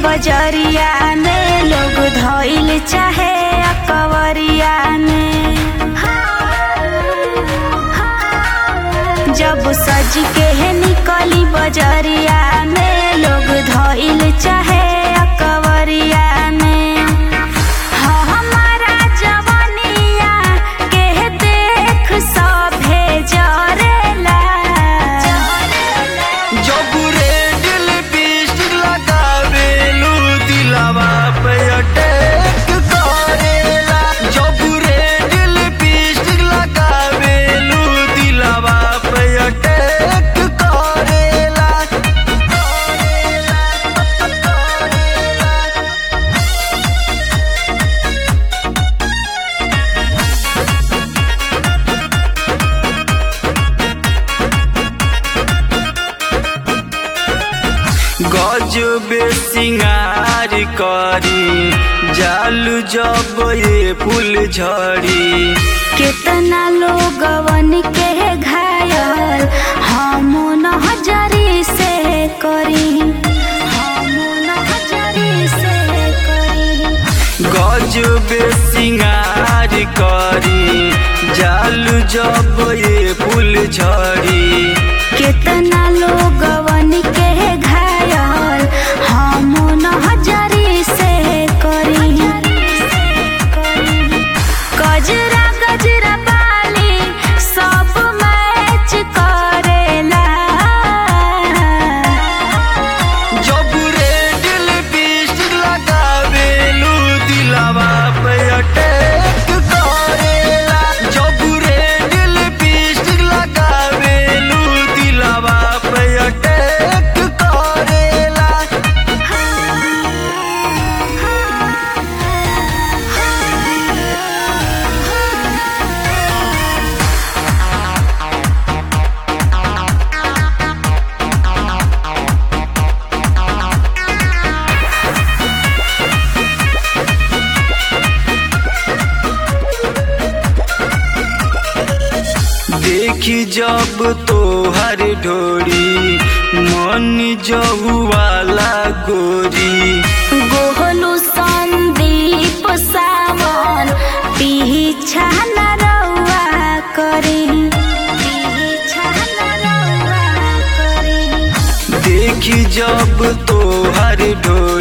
बजरिया में लोग धइल चाहे अकवरिया में जब सज के है निकली बजरिया में लोग धइल चाहे अकवरिया में हाँ, हमारा जवनिया के देख सभे जरेला जब रेड लिपस्टिक लगावेलू दिलवा पे अटैक करेला जब रेड लिपस्टिक लगावेलू दिलवा पे अटैक करेला गजबे सिंगार करी जालू जब ये फूल झड़ी कितना लोगवन के घायल हम नजरी से करी हम नजरी से करी गजबे सिंगार करी जालू जब ये फूल झड़ी कितना लोगवन के घायल हम नजरी से करी गजरा गजरा बाली सब मैच करेला जब रेड लिपस्टिक लगावेलू दिलवा पे अटैक करेला जब रेड लिपस्टिक लगावेलू दिलवा पे अटैक करेला देखी जब तोहर ढोरी मन जहुआला गोरी गोहलू संदीप सावन पीछा न रउआ करी पीछा न रउआ करी देखी जब तोहर ढोरी